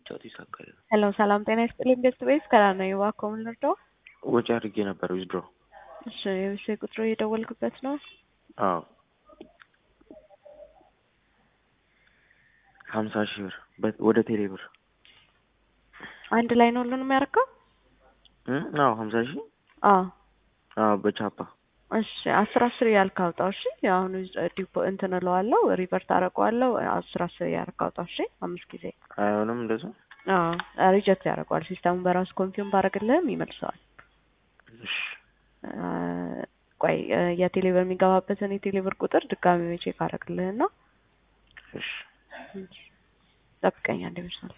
ብቻው ይሳካል። ሄሎ ሰላም ጤና ይስጥልኝ። ቤስት ቤስ ከላ ነው የዋኮ ምን ልርዳው? ወጪ አድርጌ ነበር ዊዝድሮ። እሺ የብሴ ቁጥሩ እየደወልክበት ነው? አዎ ሀምሳ ሺህ ብር በ- ወደ ቴሌ ብር አንድ ላይ ነው ሁሉንም ያደርገው? እ? አዎ ሀምሳ ሺህ አዎ አዎ በቻፓ እሺ አስር አስር እያልክ አውጣው። እሺ አሁን ዲፖ እንትን እለዋለሁ ሪቨርት አደርገዋለሁ። አስር አስር እያልክ አውጣው። እሺ አምስት ጊዜ አይሆንም እንደዛ። አዎ ሪጀክት ያደርገዋል። ሲስተሙን በራሱ ኮንፊርም ባደርግልህም ይመልሰዋል። እሺ አ፣ ቆይ አ፣ የቴሌብር የሚገባበትን የቴሌብር ቁጥር ድጋሚ ቼክ አደርግልህና እሺ ጠብቀኝ አንድ ይመስላል።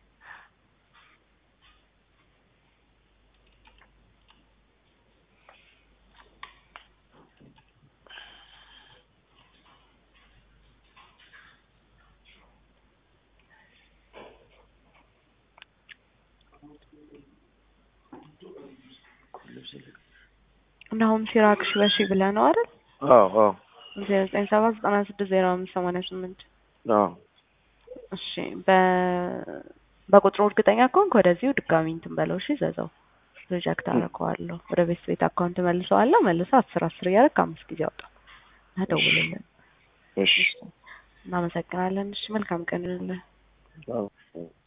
ናሁም ሲራክ ሺ በሺ ብለህ ነው አይደል? አዎ አዎ ዜሮ ዘጠኝ ሰባት ዘጠና ስድስት ዜሮ አምስት ሰማንያ ስምንት አዎ እሺ በ በቁጥሩ እርግጠኛ ከሆንክ ወደዚሁ ድጋሚ እንትን በለው። እሺ ዘዘው ሪጀክት አደርገዋለሁ። ወደ ቤት ቤት አካውንት መልሰዋለሁ። መልሰ አስር አስር እያደረግ አምስት ጊዜ አውጣ እና ደውልልን። እሺ እናመሰግናለን። እሺ መልካም ቀን ይሁንልህ። አዎ